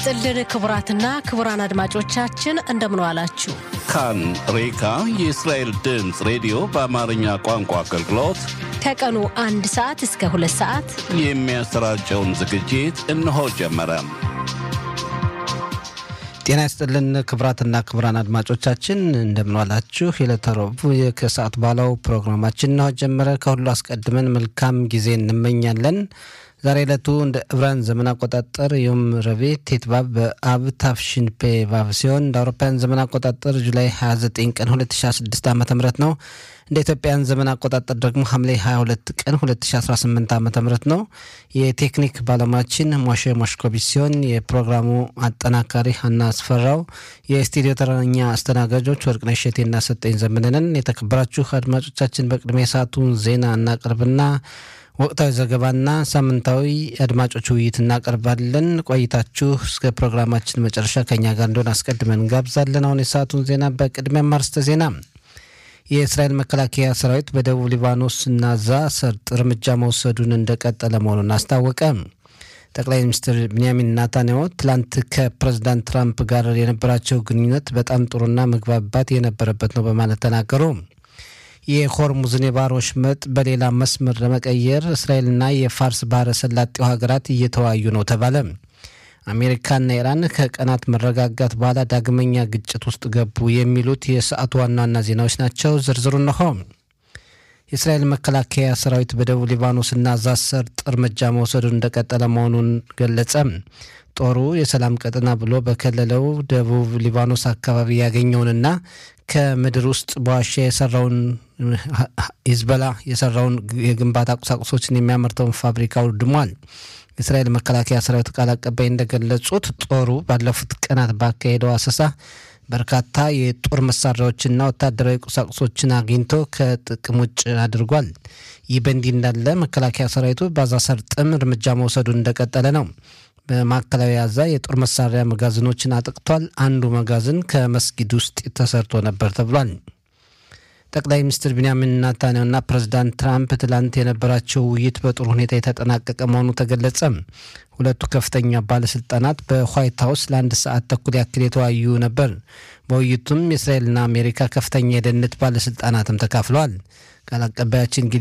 ጥልን ክቡራትና ክቡራን አድማጮቻችን እንደምን ዋላችሁ። ካን ሬካ የእስራኤል ድምፅ ሬዲዮ በአማርኛ ቋንቋ አገልግሎት ከቀኑ አንድ ሰዓት እስከ ሁለት ሰዓት የሚያሰራጨውን ዝግጅት እነሆ ጀመረ። ጤና ይስጥልን ክቡራትና ክቡራን አድማጮቻችን እንደምንዋላችሁ። የዕለተ ረቡዕ ከሰዓት በኋላው ፕሮግራማችን እነሆ ጀመረ። ከሁሉ አስቀድመን መልካም ጊዜ እንመኛለን። ዛሬ ዕለቱ እንደ ዕብራን ዘመን አቆጣጠር ዮም ረቡዕ ቴትባብ በአብ ታፍሽን ፔ ቫቭ ሲሆን እንደ አውሮፓውያን ዘመን አቆጣጠር ጁላይ 29 ቀን 2016 ዓ ም ነው። እንደ ኢትዮጵያን ዘመን አቆጣጠር ደግሞ ሐምሌ 22 ቀን 2018 ዓ ም ነው። የቴክኒክ ባለሙያችን ሞሼ ሞሽኮቪች ሲሆን የፕሮግራሙ አጠናካሪ ሀና አስፈራው፣ የስቱዲዮ ተረኛ አስተናጋጆች ወርቅነሽ እሸቴና ሰጠኝ ዘመንንን። የተከበራችሁ አድማጮቻችን በቅድሚያ የሰዓቱን ዜና እናቀርብና ወቅታዊ ዘገባና ሳምንታዊ አድማጮች ውይይት እናቀርባለን። ቆይታችሁ እስከ ፕሮግራማችን መጨረሻ ከኛ ጋር እንደሆነ አስቀድመን እንጋብዛለን። አሁን የሰዓቱን ዜና በቅድሚያ ማርስተ ዜና የእስራኤል መከላከያ ሰራዊት በደቡብ ሊባኖስ እና ዛ ሰርጥ እርምጃ መውሰዱን እንደቀጠለ መሆኑን አስታወቀ። ጠቅላይ ሚኒስትር ብንያሚን ናታንያሁ ትላንት ከፕሬዚዳንት ትራምፕ ጋር የነበራቸው ግንኙነት በጣም ጥሩና መግባባት የነበረበት ነው በማለት ተናገሩ። የሆርሙዝን የባህር ወሽመጥ በሌላ መስመር ለመቀየር እስራኤልና የፋርስ ባህረ ሰላጤው ሀገራት እየተወያዩ ነው ተባለ። አሜሪካና ኢራን ከቀናት መረጋጋት በኋላ ዳግመኛ ግጭት ውስጥ ገቡ። የሚሉት የሰዓቱ ዋና ዋና ዜናዎች ናቸው። ዝርዝሩ እነሆ። የእስራኤል መከላከያ ሰራዊት በደቡብ ሊባኖስና ዛ ሰርጥ እርምጃ መውሰዱን እንደቀጠለ መሆኑን ገለጸ። ጦሩ የሰላም ቀጠና ብሎ በከለለው ደቡብ ሊባኖስ አካባቢ ያገኘውንና ከምድር ውስጥ በዋሻ የሰራውን ሂዝቦላ የሰራውን የግንባታ ቁሳቁሶችን የሚያመርተውን ፋብሪካ አውድሟል። የእስራኤል መከላከያ ሰራዊት ቃል አቀባይ እንደገለጹት ጦሩ ባለፉት ቀናት ባካሄደው አሰሳ በርካታ የጦር መሳሪያዎችና ወታደራዊ ቁሳቁሶችን አግኝቶ ከጥቅም ውጭ አድርጓል። ይህ በእንዲህ እንዳለ መከላከያ ሰራዊቱ በጋዛ ሰርጥም እርምጃ መውሰዱን እንደቀጠለ ነው። በማዕከላዊ ጋዛ የጦር መሳሪያ መጋዘኖችን አጥቅቷል። አንዱ መጋዘን ከመስጊድ ውስጥ ተሰርቶ ነበር ተብሏል። ጠቅላይ ሚኒስትር ቢንያሚን ናታንያሁና ፕሬዚዳንት ትራምፕ ትላንት የነበራቸው ውይይት በጥሩ ሁኔታ የተጠናቀቀ መሆኑ ተገለጸ። ሁለቱ ከፍተኛ ባለስልጣናት በዋይት ሀውስ ለአንድ ሰዓት ተኩል ያክል የተወያዩ ነበር። በውይይቱም የእስራኤልና አሜሪካ ከፍተኛ የደህንነት ባለስልጣናትም ተካፍለዋል። ቃል አቀባያችን